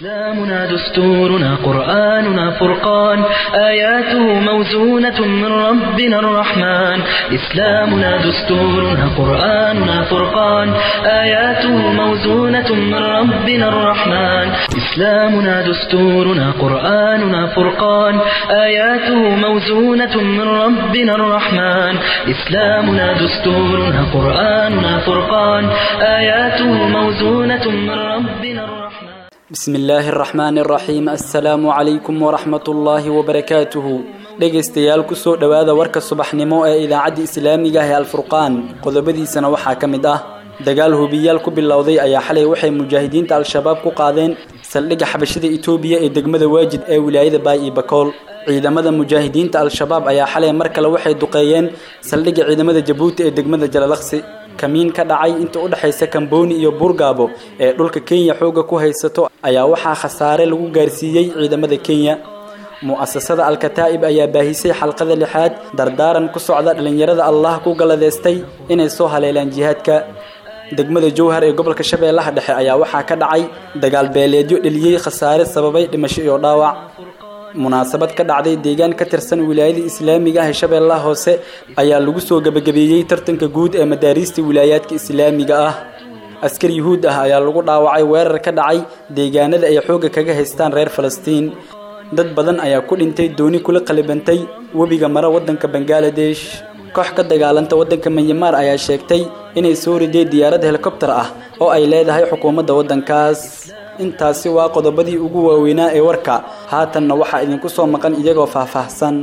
إسلامنا دستورنا قرآننا فرقان آياته موزونة من ربنا الرحمن إسلامنا دستورنا قرآننا فرقان آياته موزونة من ربنا الرحمن إسلامنا دستورنا قرآننا فرقان آياته موزونة من ربنا الرحمن إسلامنا دستورنا قرآننا فرقان آياته موزونة من ربنا الرحمن بسم الله الرحمن الرحيم السلام عليكم ورحمة الله وبركاته dhegaystayaal kusoo dhowaada warka subaxnimo ee idaacadda islaamiga ah ee alfurqaan qodobadiisana waxaa ka mid ah dagaal hubiyaal ku bilowday ayaa xalay waxay mujaahidiinta al-shabaab ku qaadeen saldhigga xabashada itoobiya ee degmada waajid ee wilaayada baay iyo bakool ciidamada mujaahidiinta al-shabaab ayaa xalay mar kale waxay duqeeyeen saldhigga ciidamada jabuuti ee degmada jalalaqsi kamiin ka dhacay inta u dhexaysa kambooni iyo buurgaabo ee dhulka kenya xoogga ku haysato ayaa waxaa khasaare lagu gaarsiiyey ciidamada kenya mu'asasada al-kataa'ib ayaa baahisay xalqada lixaad dardaaran ku socda dhallinyarada allah ku galadeystay inay soo haleelaan jihaadka degmada jowhar ee gobolka shabeellaha dhexe ayaa waxaa ka dhacay dagaal beeleedyo dheliyey khasaare sababay dhimasho iyo dhaawac munaasabad ka dhacday deegaan ka tirsan wilaayada islaamiga ah ee shabeellaha hoose ayaa lagu soo gebagabeeyey tartanka guud ee madaariista wilaayaadka islaamiga ah askar yuhuud ah ayaa lagu dhaawacay weerar ka dhacay deegaanada ay xoogga kaga haystaan reer falastiin dad badan ayaa ku dhintay dooni kula qalibantay webiga mara waddanka bangaladesh koox ka dagaalanta waddanka manyamaar ayaa sheegtay inay soo rideen diyaarad helikobtar ah oo ay leedahay xukuumadda waddankaas intaasi waa qodobadii ugu waaweynaa ee warka haatanna waxaa idinku soo maqan iyagoo faahfaahsan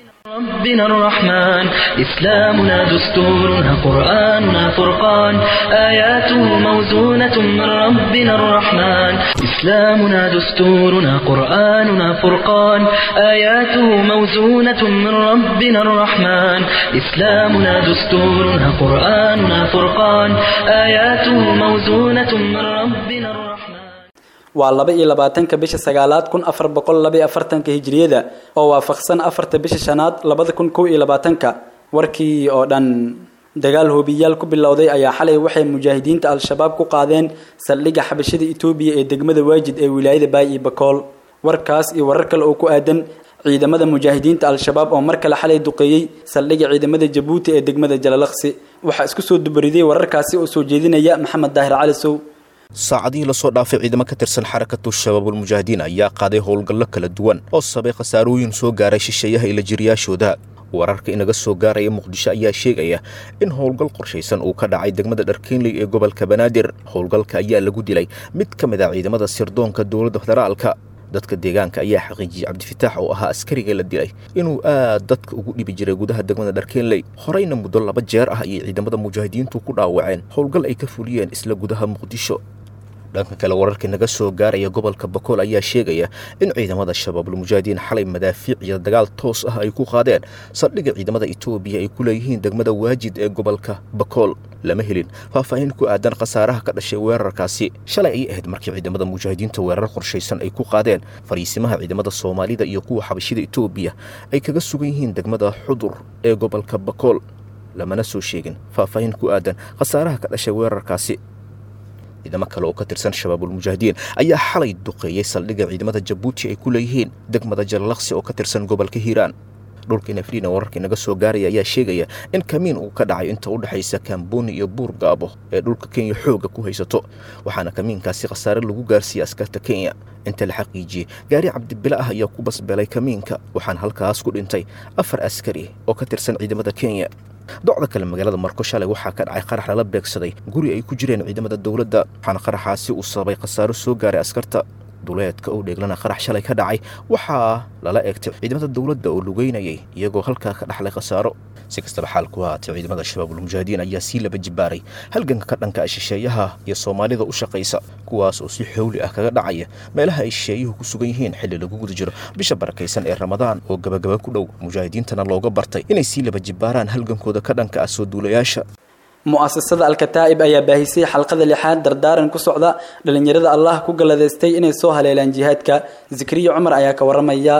ربنا الرحمن إسلامنا دستورنا قرآننا فرقان آياته موزونة من ربنا الرحمن إسلامنا دستورنا قرآننا فرقان آياته موزونة من ربنا الرحمن إسلامنا دستورنا قرآننا فرقان آياته موزونة من ربنا الرحمن waa laba iyo labaatanka bisha sagaalaad kun afar boqol laba iyo afartanka hijriyada oo waafaqsan afarta bisha shanaad labada kun kow iyo labaatanka warkii oo dhan dagaal hoobiyaal ku bilowday ayaa xalay waxay mujaahidiinta al-shabaab ku qaadeen saldhigga xabashada itoobiya ee degmada waajid ee wilaayada baay iyo bakool warkaas iyo warar kale oo ku aadan ciidamada mujaahidiinta al-shabaab oo mar kale xalay duqeeyey saldhigga ciidamada jabuuti ee degmada jalalaqsi waxaa isku soo dubaridey wararkaasi oo soo jeedinaya maxamed daahir cali sow saacadihii lasoo dhaafay ciidamo ka tirsan xarakatu shabaabulmujaahidiin ayaa qaaday howlgallo kala duwan oo sabay khasaarooyin soo gaaray shisheeyaha ila jiryaashooda wararka inaga soo gaaraya muqdisho ayaa sheegaya in howlgal qorshaysan uu ka dhacay degmada dharkeenley ee gobolka banaadir howlgalka ayaa lagu dilay mid ka mid ah ciidamada sirdoonka dowladda federaalka dadka deegaanka ayaa xaqiijiyey cabdifitaax oo ahaa askariga la dilay inuu aad dadka ugu dhibi jiray gudaha degmada dharkeenley horeyna muddo laba jeer ah ayay ciidamada mujaahidiintu ku dhaawaceen howlgal ay ka fuliyeen isla gudaha muqdisho dhanka kale wararkii naga soo gaaraya gobolka bakool ayaa sheegaya in ciidamada shabaabulmujaahidiin xalay madaafiic iyo dagaal toos ah ay ku qaadeen saldhigga ciidamada etoobiya ay ku leeyihiin degmada waajid ee gobolka bakool lama helin faahfaahin ku aadan khasaaraha ka dhashay weerarkaasi shalay ay ahayd markii ciidamada mujaahidiinta weerar qorshaysan ay ku qaadeen fariisimaha ciidamada soomaalida iyo kuwa xabashida etoobiya ay kaga sugan yihiin degmada xudur ee gobolka bakool lamana soo sheegin faahfaahin ku aadan khasaaraha ka dhashay weerarkaasi ciidamo kale oo ka tirsan shabaabulmujaahidiin ayaa xalay duqeeyey saldhigga ciidamada jabuuti ay ku leeyihiin degmada jalalaqsi oo ka tirsan gobolka hiiraan dhulka nafriina wararka inaga soo gaaraya ayaa sheegaya in kamiin uu ka dhacay inta u dhexaysa kambooni iyo buurgaabo ee dhulka kenya xoogga ku haysato waxaana kamiinkaasi khasaare lagu gaarsiiyey askarta kenya inta la xaqiijiyey gaari cabdibile ah ayaa ku basbelay kamiinka waxaana halkaas ku dhintay afar askari oo ka tirsan ciidamada kenya docda kale magaalada marko shalay waxaa ka dhacay qarax lala beegsaday guri ay ku jireen ciidamada dowladda waxaana qaraxaasi uu sababay khasaaro soo gaaray askarta duleedka oo dheeglana qarax shalay ka dhacay waxaa lala eegtay ciidamada dowladda oo lugeynayay iyagoo halkaa ka dhaxlay khasaaro si kastaba xaal ku haatay ciidamada shabaabulmujaahidiin ayaa sii laba jibaaray halganka ka dhanka ah shisheeyaha iyo soomaalida u shaqaysa kuwaas oo si xowli ah kaga dhacaya meelaha ay shisheeyuhu ku sugan yihiin xilli lagu guda jiro bisha barakaysan ee ramadaan oo gabagaba ku dhow mujaahidiintana looga bartay inay sii laba jibaaraan halgankooda ka dhanka ah soo duulayaasha mu'asasada al-kataa'ib ayaa baahisay xalqada lixaad dardaaran ku socda dhallinyarada allah ku galladaystay inay soo haleelaan jihaadka zikriya cumar ayaa ka warramaya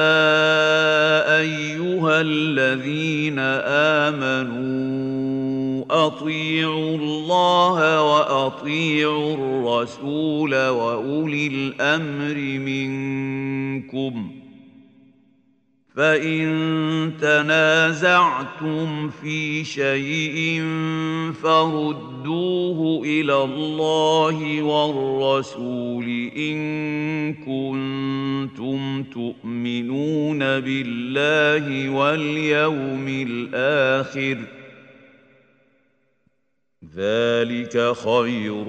يا ايها الذين امنوا اطيعوا الله واطيعوا الرسول واولي الامر منكم فان تنازعتم في شيء فردوه الى الله والرسول ان كنتم تؤمنون بالله واليوم الاخر ذلك خير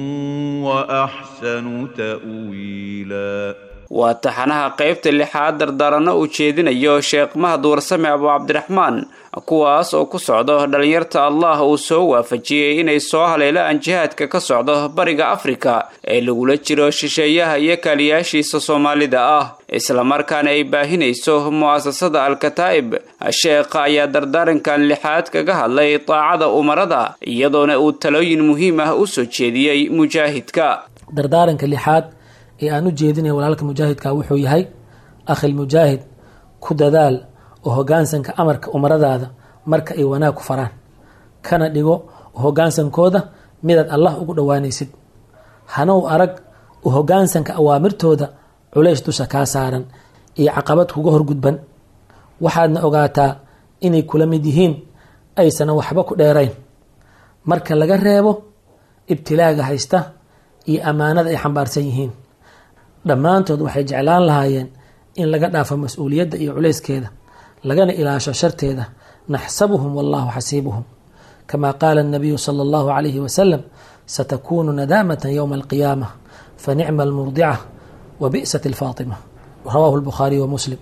واحسن تاويلا waa taxanaha qaybta lixaad dardaranno uu jeedinayo sheekh mahad warsame abu cabdiraxmaan kuwaas oo ku socdo dhallinyarta allah uu soo waafajiyey inay soo haleelaan jihaadka ka socdo bariga afrika ee lagula jiro shisheeyaha iyo kaaliyaashiisa soomaalida ah islamarkaana ay baahinayso mu'asasada al-kataa'ib sheekha ayaa dardaarankan lixaad kaga hadlay daacada umarada iyadoona uu talooyin muhiim ah u soo jeediyey mujaahidka dardaaranka lixaad ee aan u jeedinaya walaalka mujaahidka wuxuu yahay akhil mujaahid ku dadaal oo hogaansanka amarka umaradaada marka ay wanaag ku faraan kana dhigo hogaansankooda midaad allah ugu dhowaanaysid hana u arag u hogaansanka awaamirtooda culays dusha kaa saaran iyo caqabad kuga horgudban waxaadna ogaataa inay kula mid yihiin aysana waxba ku dheerayn marka laga reebo ibtilaaga haysta iyo ammaanada ay xambaarsan yihiin dhammaantood waxay jeclaan lahaayeen in laga dhaafo mas-uuliyadda iyo culayskeeda lagana ilaasho sharteeda naxsabuhum wallahu xasiibuhum kama qaala الnabiyu salى اllahu عalayhi wasalam satakunu nadaamata ywma alqiyaamة fanicma almurdica wabi'sat اlfaatima rawahu اlbukhaariy wa muslim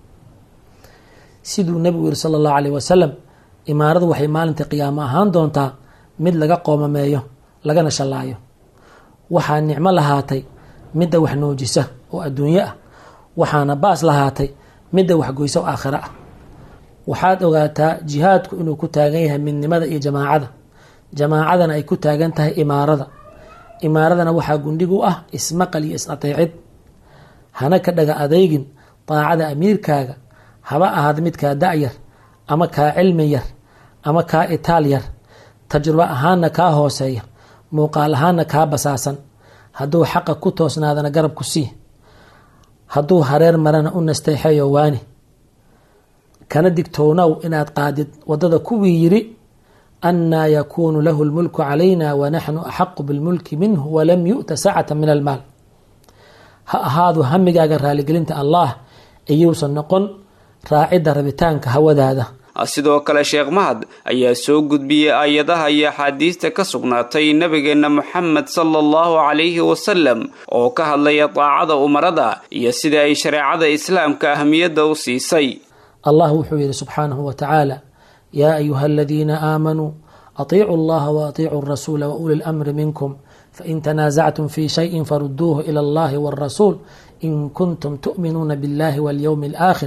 siduu nebigu yihi salى اllahu alayh wasalam imaaradu waxay maalinta qiyaamo ahaan doontaa mid laga qoomameeyo lagana shallaayo waxaa nicmo lahaatay midda wax noojisa oo adduunyo ah waxaana baas lahaatay midda waxgoysa oo aakhiro ah waxaad ogaataa jihaadku inuu ku taagan yahay midnimada iyo jamaacada jamaacadana ay ku taagan tahay imaarada imaaradana waxaa gundhig u ah ismaqal iyo is-ateecid hana ka dhaga adeygin daacada amiirkaaga haba ahaada midkaa da-yar ama kaa cilmi yar ama kaa itaal yar tajrubo ahaanna kaa hooseeya muuqaal ahaanna kaa basaasan hadduu xaqa ku toosnaadana garab ku sii hadduu hareer marana u nasteexeeyo waani kana digtownow inaad qaadid waddada kuwii yidhi annaa yakuunu lahu lmulku calayna wanaxnu axaqu bilmulki minhu walam yu'ta sacata min almaal ha ahaadu hamigaaga raaligelinta allaah iyuusan noqon raacidda rabitaanka hawadaada sidoo kale sheekh mahad ayaa soo gudbiyey aayadaha iyo axaadiista ka sugnaatay nebigeenna moxamed sala allahu calayhi wasalam oo ka hadlaya daacada umarada iyo sida ay shareecada islaamka ahmiyadda u siisay allah wuxuu yidhi subxaanahu wa tacaala yaa ayuha aladiina aamanuu atiicuu allaha wa atiicuu rasuula wa uli lamri minkum fain tanaasactum fi shayin faruduuhu ila allahi walrasuul in kuntum tu'minuuna biاllahi walyowmi alaakhir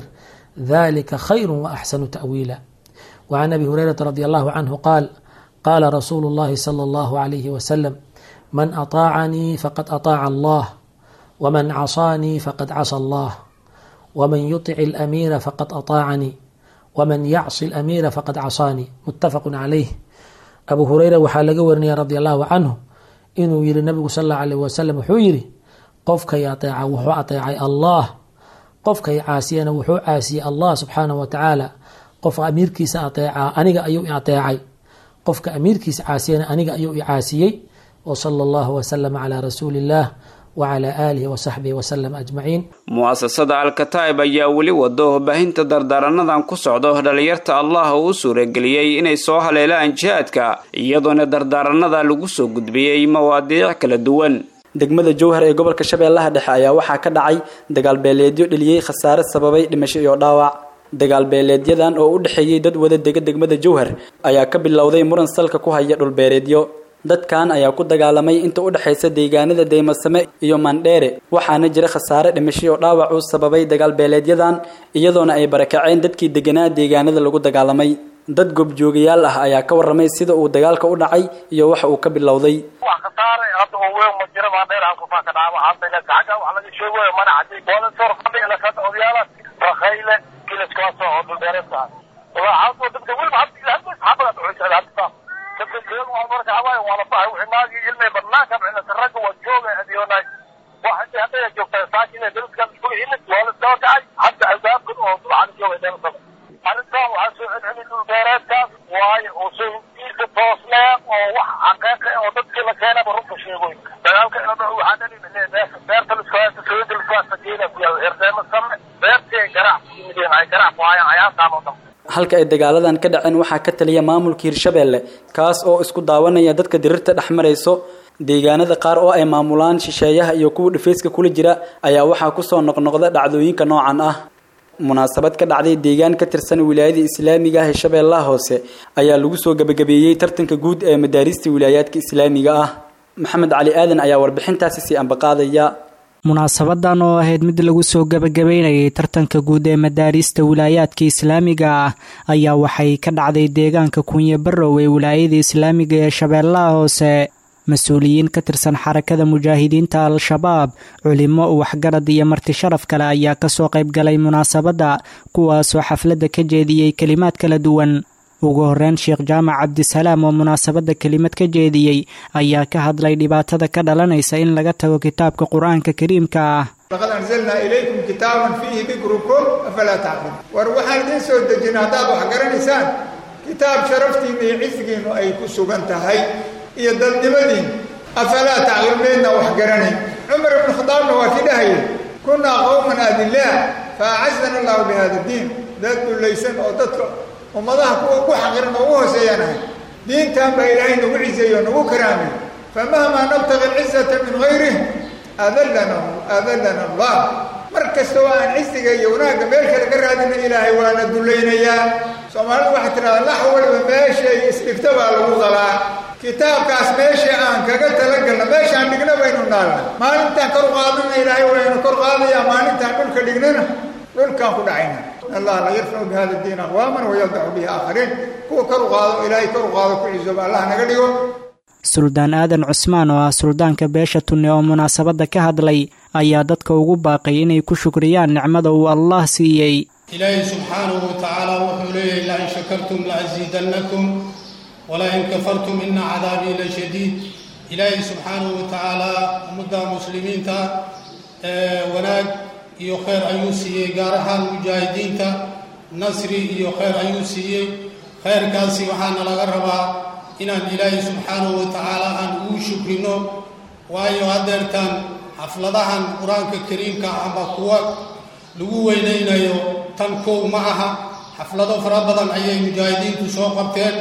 ذلك خير وأحسن تأويلا وعن أبي هريرة رضي الله عنه قال قال رسول الله صلى الله عليه وسلم من أطاعني فقد أطاع الله ومن عصاني فقد عصى الله ومن يطع الأمير فقد أطاعني ومن يعص الأمير فقد عصاني متفق عليه أبو هريرة وحال ورني رضي الله عنه إنه يري النبي صلى الله عليه وسلم وحيري قفك يطيع وحو أطيع الله qofkay caasiyana wuxuu caasiyey allah subxaanah wa tacaala qofka amiirkiisa ateecaa aniga ayuu i ateecay qofka amiirkiisa caasiyana aniga ayuu i caasiyey wsala allahu wasalama calaa rasuuli illaah wacalaa aalihi wasaxbihi wasalam ajmaciin mu'asasada al-kataa'ib ayaa weli wado baahinta dardaaranadan ku socdo dhalinyarta allah oo u suurageliyey inay soo haleelaan jihaadka iyadoona dardaaranada lagu soo gudbiyey mawaadiic kala duwan degmada jowhar ee gobolka shabeellaha dhexe ayaa waxaa ka dhacay dagaalbeeleedyo dheliyey khasaare sababay dhimasho iyo dhaawac dagaalbeeleedyadan oo u dhexeeyey dad wada dega degmada jowhar ayaa ka bilowday muran salka ku haya dhulbeereedyo dadkan ayaa ku dagaalamay inta u dhexaysa deegaanada deymasame iyo mandheere waxaana jira khasaare dhimasho iyo dhaawac uu sababay dagaalbeeleedyadan iyadoona ay barakaceen dadkii deganaa deegaanada lagu dagaalamay dad goobjoogayaal ah ayaa ka warramay sida uu dagaalka u dhacay iyo waxa uu ka bilowday wax khasaare hadda oo weyn ma jira baa dheer halku ka dhaca waxaa bayna gacaga wax laga sheegayo mana cadii wala soo fadhiga la kada odayaala rakhayle kilaskaas oo dhulbeereed tahay waa hadda dadka weliba hadda ilaa hadda saxaabada dhuxusada hadda weyn waa marka hawaaye waa la bahay wixii naagii ilmay banaanka bixinaysa ragga waa jooga adiyoonaay waxay hadday joogtaa saakin dariskan isku imid waa la soo kacay hadda albaabkan oo dulcana joogay dheersada arrintan waxaa soo celceli dhul beereedkaas waayo oo soo intiisa toosnee oo wax xaqeeqa oo dadkii la keenaba runka sheegoy dagaalka ina dhaco waxaa dhali beerta beerta lisku haysta sooyinka lisku haysta geeda ku yaal herdeema same beertii ay garaac ku yimideen ay garaac ku hayaan ayaasaan oo dhan halka ay dagaaladan ka dhaceen waxaa ka taliya maamulka hirshabeelle kaas oo isku daawanaya dadka dirirta dhex marayso deegaanada qaar oo ay maamulaan shisheeyaha iyo kuwa dhifayska kula jira ayaa waxaa kusoo noqnoqda dhacdooyinka noocan ah munaasabad ka dhacday deegaan ka tirsan wilaayada islaamiga ah ee shabeellaha hoose ayaa lagu soo gebagabeeyey tartanka guud ee madaarista wilaayaadka islaamiga ah maxamed cali aadan ayaa warbixintaasi sii ambaqaadaya munaasabadan oo ahayd mid lagu soo gebagabeynayay tartanka guud ee madaarista wilaayaadka islaamiga ah ayaa waxay ka dhacday deegaanka kunye barrow ee wilaayada islaamiga ee shabeellaha hoose mas-uuliyiin ka tirsan xarakada mujaahidiinta al-shabaab culimo waxgarad iyo marti sharaf kale ayaa kasoo qayb galay munaasabadda kuwaasoo xafladda ka jeediyey kelimaad kala duwan ugu horeyn sheekh jaamac cabdisalaam oo munaasabadda kelimad ka jeediyey ayaa ka hadlay dhibaatada ka dhalanaysa in laga tago kitaabka qur-aanka kariimka ah laqad anzalnaa ilaykum kitaaban fiihi dikrukum afalaa tacqiluun war waxaan idiin soo dejina haddaad wax garanaysaan kitaab sharaftiinna iyo cisigiinnu ay ku sugan tahay iyo dadnimadiin afalaa tacqiluun meydna wax garanayn cumar ibnu khadaabna waa kii dhahayay kunnaa qowman adilaa fa acazana allahu bihada diin dad dulaysan oo dadka ummadaha kuwa ku xaqiran oo ugu hooseeyaan ahay diintan baa ilaahay nagu ciseeyo nagu karaamay famahmaa nabtaqi alcizata min gayrih adallana adallana allah mar kasta oo aan cisiga iyo wanaagga meel kale ka raadina ilaahay waana dulaynayaa soomaalidu waxay tidhahdaa lax waliba meeshay isdhigta baa lagu qalaa kitaabkaas meeshii aan kaga talagalna meeshaan dhigna baynu naalna maalintaan kor qaadana ilaahay waynu kor qaadayaa maalintaan dhulka dhignana dhulkaan ku dhacayna allah la yarfacu bi hada diin aqwaaman wayadacu bihi aakhariin kuwa kor u qaado ilaahay kor u qaado ku cisooba allah naga dhigo suldaan aadan cusmaan oo ah suldaanka beesha tunne oo munaasabadda ka hadlay ayaa dadka ugu baaqay inay ku shukriyaan nicmada uu allah siiyey ilaahay subxaanahu watacaala wuxuu leeyahay lain shakartum laaziidannakum walain kafartum ina cadaabii la shadiid ilaahay subxaanahu watacaala ummadda muslimiinta wanaag iyo kheyr ayuu siiyey gaar ahaan mujaahidiinta nasri iyo kheyr ayuu siiyey kheyrkaasi waxaana laga rabaa inaan ilaahay subxaanahu watacaala aan ugu shukrino waayo haddeertaan xafladahan qur-aanka kariimka amba kuwa lagu weynaynayo tan kow ma aha xaflado fara badan ayay mujaahidiintu soo qabteen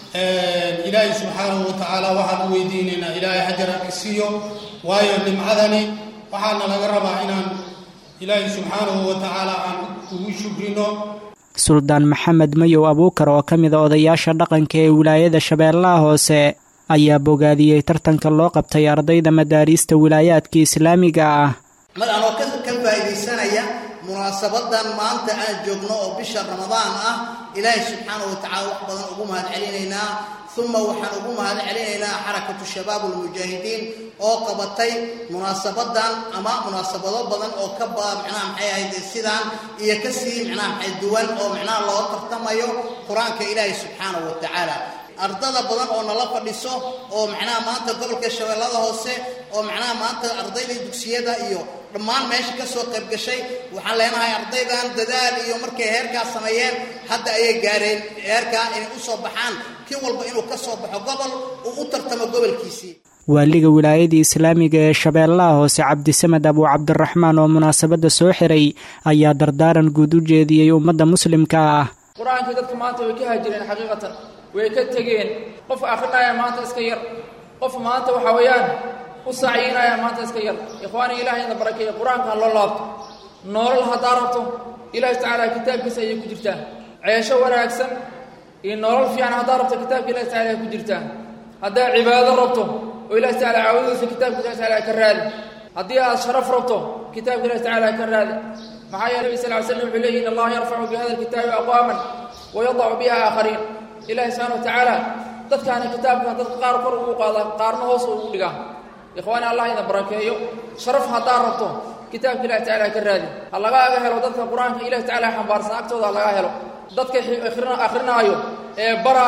ilaahay subxaanahu watacaala waxaan u weydiinaynaa ilaahay xajar ka siiyo waayo nimcadani waxaana laga rabaa inaan ilaahay subxaanahu watacaala aan ugu shukrino suldaan maxamed mayow abuukar oo ka mida odayaasha dhaqanka ee wilaayada shabeellaha hoose ayaa bogaadiyey tartanka loo qabtay ardayda madaariista wilaayaadka islaamiga ah mar anoo ka faa'iidaysanaya munaasabadan maanta aan joogno oo bisha ramadaan ah ilaahay subxaanahu watacaala wax badan ugu mahad celinaynaa uma waxaan ugu mahad celinaynaa xarakatu shabaab almujaahidiin oo qabatay munaasabadan ama munaasabado badan oo ka ba micnaha maxay ahayd sidaan iyo kasii micnaha maxay duwan oo micnaha loo tartamayo qur-aanka ilaahay subxaanahu watacaala ardada badan oo nala fadhiso oo macnaha maanta gobolka shabeellada hoose oo macnaha maanta ardayda dugsiyada iyo dhammaan meesha ka soo qayb gashay waxaan leenahay ardaydan dadaal iyo markay heerkaas sameeyeen hadda ayay gaareen heerkaa inay u soo baxaan kii walba inuu ka soo baxo gobol uu u tartamo gobolkiisii waaliga wilaayada islaamiga ee shabeellaha hoose cabdisamed abuu cabdiraxmaan oo munaasabadda soo xiray ayaa dardaaran guud u jeediyey ummadda muslimka ah qur-aankii dadka maanta way ka hajireen xaqiiqatan way ka tegeen qof akhrinaya maanta iska yar qof maanta waxa weeyaan u sacyinaya maanta iska yar ikhwaani ilahay ina barakeeya qur-aanka ha loo laabto noolal haddaa rabto ilaahi tacaala kitaabkiisa ayay ku jirtaa ceesho wanaagsan iyo noolal fiican haddaa rabto kitaabka ilahi tacala ay ku jirtaa haddaa cibaado rabto oo ilahi tacala caawadiisa kitaabka ilahi tacala ka raadi haddii aad sharaf rabto kitaabka ilahi tacala ka raadi maxaa yeele nabi sal ly slam wuxuu leeyihi in allaha yarfacu bi hada alkitaabi aqwaaman wayadacu biha aakhariin ilaahi subxana wa tacaala dadkaana kitaabkan dadka qaar kor ugu qaada qaarna hoos ugu dhigaa ikhwaani allah idin barakeeyo sharaf haddaa rabto kitaabka ilahi tacala ka raadi ha lagaaga helo dadka qur-aanka ilahi tacala xambaarsan agtooda ha laga helo dadka akhrinaayo ee baraayo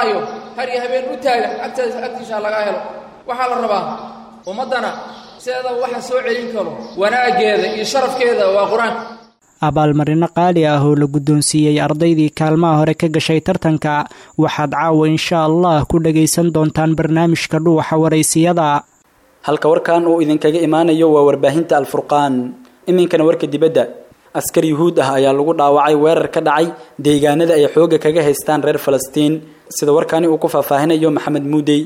har iyo habeen u taagan agtaas agtiisa lagaa helo waxaa la rabaa ummaddana sideeda waxa soo celin karo wanaaggeeda iyo sharafkeeda waa qur-aanka abaalmarino qaali ah oo la guddoonsiiyey ardaydii kaalmaha hore ka gashay tartanka waxaad caawa insha allah ku dhagaysan doontaan barnaamijka dhuuxa waraysiyada halka warkan uu idinkaga imaanayo waa warbaahinta alfurqaan iminkana warka dibadda askar yuhuud ah ayaa lagu dhaawacay weerar ka dhacay deegaanada ay xoogga kaga haystaan reer falastiin sida warkani uu ku faahfaahinayo maxamed muudey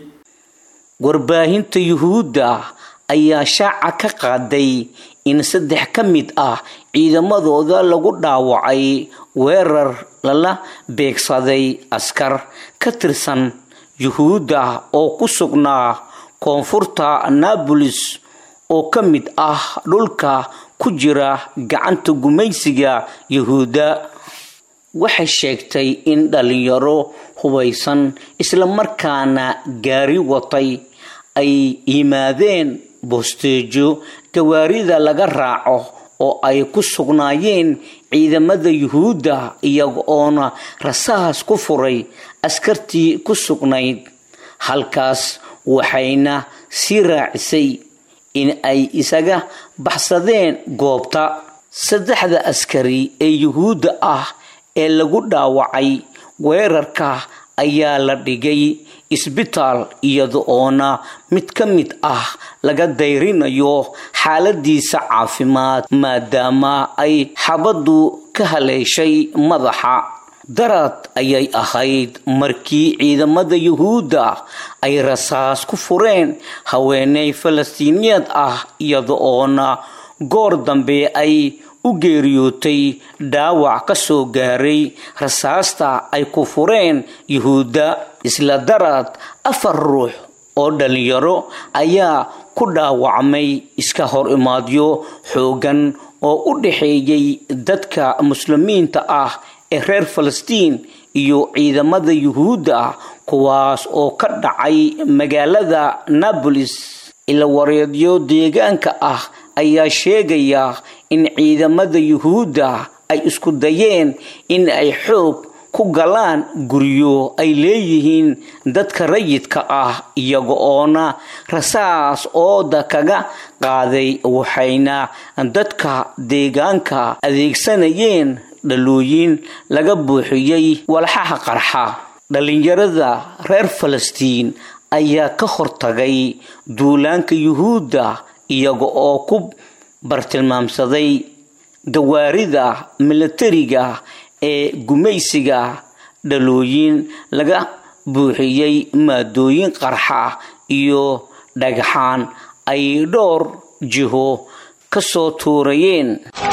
warbaahinta yuhuudda ayaa shaaca ka qaaday in saddex ka mid ah ciidamadooda lagu dhaawacay weerar lala beegsaday askar ka tirsan yuhuudda oo ku sugnaa koonfurta nabolis oo ka mid ah dhulka ku jira gacanta gumaysiga yuhuudda waxay sheegtay in dhalinyaro hubaysan islamarkaana gaari watay ay yimaadeen boosteejo gawaarida laga raaco oo ay ku sugnaayeen ciidamada yuhuudda iyaga oona rasaas ku furay askartii ku sugnayd halkaas waxayna sii raacisay in ay isaga baxsadeen goobta saddexda askari ee yuhuudda ah ee lagu dhaawacay weerarka ayaa la dhigay isbitaal iyada oona mid ka mid ah laga dayrinayo xaaladiisa caafimaad maadaama ay xabaddu ka haleeshay madaxa darad ayay ahayd markii ciidamada yuhuudda ay rasaas ku fureen haweeney falastiiniyeed ah iyada oona goor dambe ay u geeriyootay dhaawac ka soo gaaray rasaasta ay ku fureen yuhuudda isla darad afar ruux oo dhalinyaro ayaa ku dhaawacmay iska hor imaadyo xoogan oo u dhaxeeyay dadka muslimiinta ah ee reer falastiin iyo ciidamada yuhuudda kuwaas oo ka dhacay magaalada nabolis ila wareedyo deegaanka ah ayaa sheegaya in ciidamada yuhuudda ay isku dayeen in ay xoog ku galaan guryo ay leeyihiin dadka rayidka ah iyaga oona rasaas ooda kaga qaaday waxayna dadka deegaanka adeegsanayeen dhalooyin laga buuxiyey walxaha qarxa dhalinyarada reer falastiin ayaa ka hortagay duulaanka yuhuudda iyaga oo ku bartilmaamsaday gawaarida milatariga ee gumaysiga dhalooyin laga buuxiyey maadooyin qarxa iyo dhagxaan ay dhowr jiho ka soo tuurayeen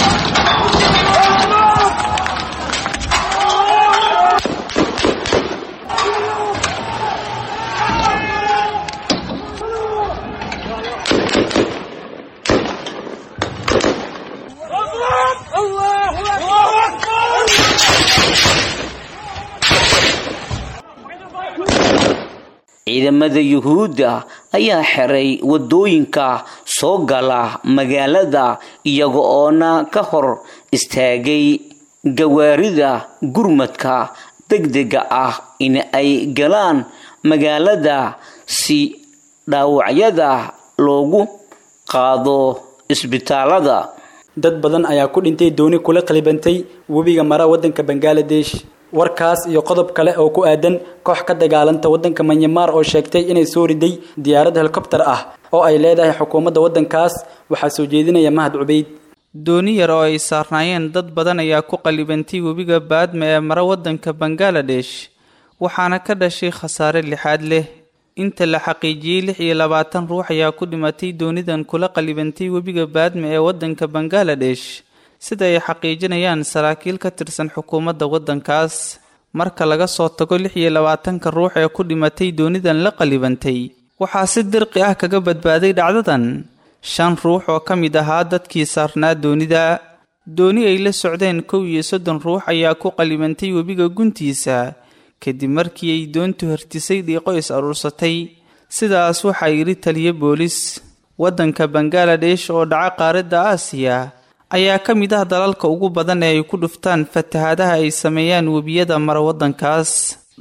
ciidamada yuhuudda ayaa xiray wadooyinka soo gala magaalada iyaga oona ka hor istaagay gawaarida gurmadka degdega ah in ay galaan magaalada si dhaawacyada loogu qaado isbitaalada dad badan ayaa ku dhintay dooni kula qalibantay webiga mara waddanka bangaladesh warkaas iyo qodob kale oo ku aadan koox ka dagaalanta waddanka manyamaar oo sheegtay inay soo riday diyaarad helikobtar ah oo ay leedahay xukuumadda waddankaas waxaa soo jeedinaya mahad cubeyd dooni yar oo ay saarnaayeen dad badan ayaa ku qalibantay webiga baadma ee mara waddanka bangaladesh waxaana ka dhashay khasaare lixaad leh inta la xaqiijiyey lix iyo labaatan ruux ayaa ku dhimatay doonidan kula qalibantay webiga baadma ee waddanka bangaladesh sida ay xaqiijinayaan saraakiil ka tirsan xukuumadda waddankaas marka laga soo tago lix iyo labaatanka ruux ee ku dhimatay doonidan la qalibantay waxaa si dirqi ah kaga badbaaday dhacdadan shan ruux oo ka mid ahaa dadkii saarnaa doonida dooni ay la socdeen kow iyo soddon ruux ayaa ku qalibantay webiga guntiisa kadib markii ay doontu hartisay dhiiqo is aruursatay sidaas waxaa yidhi taliyo boolis waddanka bangaladesh oo dhaca qaaradda aasiya ayaa ka mid ah dalalka ugu badan ee ay ku dhuftaan fatahaadaha ay sameeyaan webiyada mara waddankaas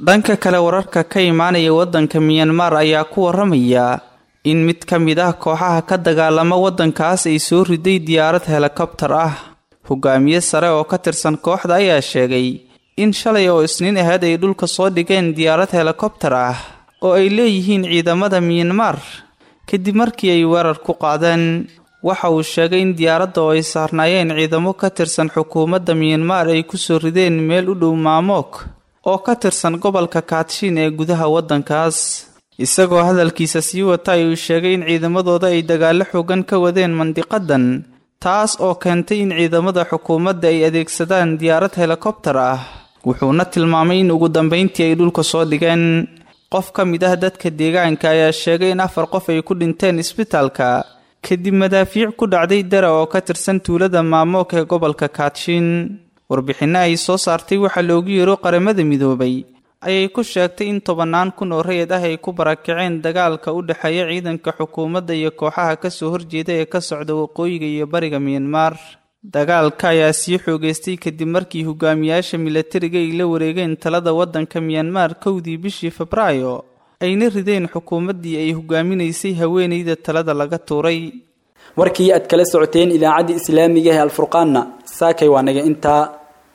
dhanka kale wararka ka imaanaya waddanka miyanmar ayaa ku waramaya in mid ka mid ah kooxaha ka dagaalama waddankaas ay soo riday diyaarad helikobtar ah hogaamiye sare oo ka tirsan kooxda ayaa sheegay in shalay oo isniin ahayd ay dhulka soo dhigeen diyaarad helikobtar ah oo ay leeyihiin ciidamada miyanmar kadib markii ay weerar ku qaadeen waxa uu sheegay in diyaaradda oo ay saarnaayeen ciidamo ka tirsan xukuumadda miyanmar ay kusoo rideen meel u dhow maamook oo ka tirsan gobolka kaatshin ee gudaha waddankaas isagoo hadalkiisa sii wata ayuu sheegay in ciidamadooda ay dagaallo xoogan ka wadeen mandiqadan taas oo keentay in ciidamada xukuumadda ay adeegsadaan diyaarad helikobtar ah wuxuuna tilmaamay in ugu dambayntii ay dhulka soo dhigeen qof ka mid ah dadka deegaanka ayaa sheegay in afar qof ay ku dhinteen isbitaalka kadib madaafiic ku dhacday dara oo ka tirsan tuulada maamook ee gobolka kaatshin warbixinno ay soo saartay waxaa loogu yeero qaramada midoobay ayay ku sheegtay in tobannaan kun oo rayid ah ay ku barakaceen dagaalka u dhexeeya ciidanka xukuumadda iyo kooxaha kasoo horjeeda ee ka socda waqooyiga iyo bariga miyanmar dagaalka ayaa sii xoogeystay kadib markii hogaamiyaasha milatariga ay la wareegeen talada waddanka miyanmar kowdii bishii febraayo ayna rideen xukuumaddii ay hogaaminaysay haweenayda talada laga tuuray warkii aad kala socoteen idaacadda islaamiga ee alfurqaanna saakay waa naga intaa